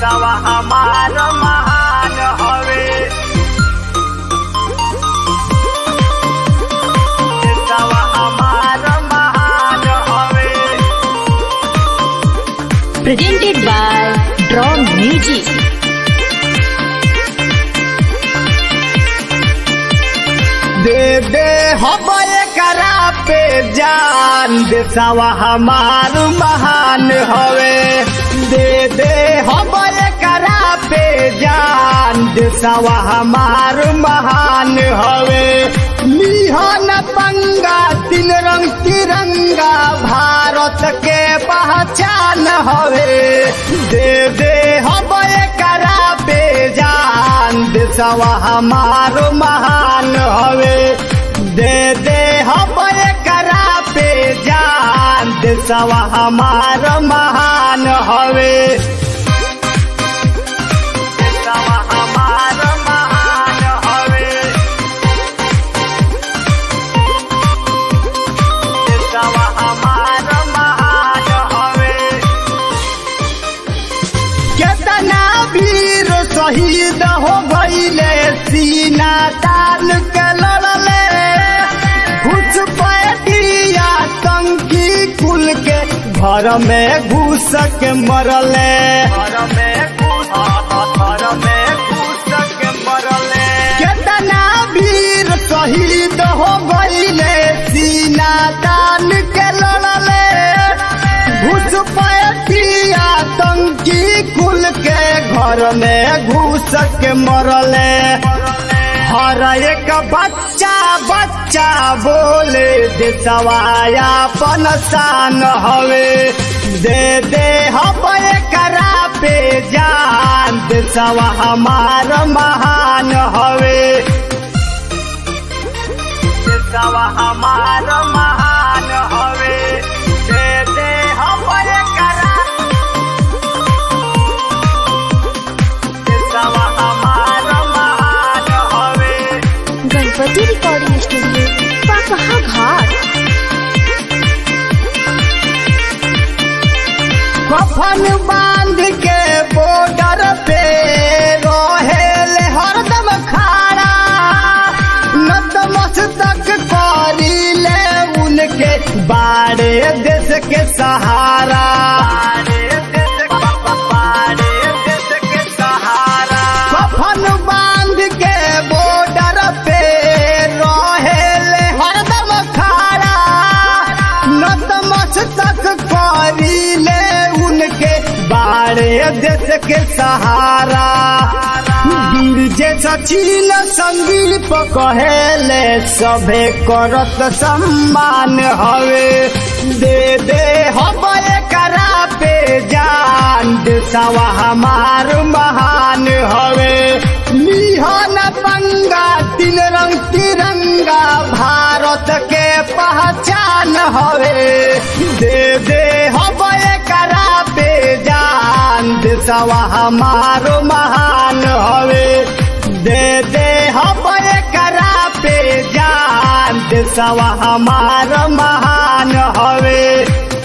देशवा हमार महान हवे देशवा हमार महान हवे presented by Draw Music. दे दे हम करा पे जान देशवा हमार महान हवे दे दे हम करा पे जान देशवा हमार महान हवे लिहन पंगा तीन रंग तिरंगा भारत के पहचान हवे दे दे हम करा पे जान देशवा हमार महान हवे दे दे हम करा पे जान देशवा हमार महान हवे देशवा हमार महान हवे देशवा हमार महान हवे केतना वीर शहीद हो गईले सीना तान के लड़ले कुछ पैटिया टंकी कुल के घर में घुस के मरले घर में घुस घर में घुस के मरले केतना वीर शहीद हो गईले सीना तान के लड़ले घुस पैटिया टंकी कुल के घर में घुस के मरले हर एक बच्चा बच्चा बोले देशवाया पनसान हवे दे दे हम करा पे जान देशवा हमार महान हवे देशवा हमार महान हवे दे दे हम करा देशवा हमार महान हवे गणपति रिकॉर्डिंग स्टूडियो पाकहा घाट कफन बांध के बॉर्डर पे रहेल हरदम खाड़ा नतमस्तक करीले उनके बाड़े देश के सहारा कफन बांध के बॉर्डर पे रहेल हरदम खाड़ा नतमस्तक करीले उनके बाड़े देश के सहारा वीर जे सचिन संदीप कहेले सभे करत सम्मान हवे दे दे हम करा पे जान देशवा हमार महान हवे लिहन पंगा तीन रंग तिरंगा भारत के पहचान हवे दे दे हम करा पे जान देशवा हमार महान हवे दे दे हम करा पे जान देशवा हमार महान हवे